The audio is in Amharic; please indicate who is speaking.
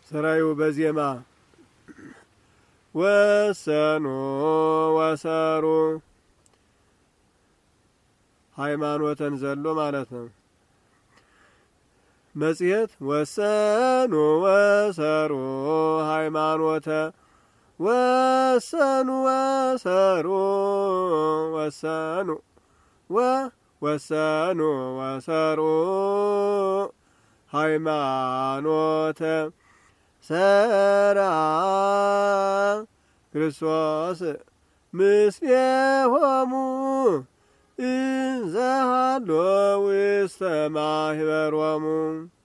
Speaker 1: ስራዩ በዜማ ወሰኑ ወሰሩ ሃይማኖተን ዘሎ ማለት ነው። መጽሔት ወሰኑ ወሰሩ ሃይማኖተ ወሰኑ ወሰሩ ወሰኑ ወ ወሰኑ ወሰሩ ሃይማኖተ ሰራ ክርስቶስ ምስሌሆሙ እንዘሃሎ ውስተ ማህበሮሙ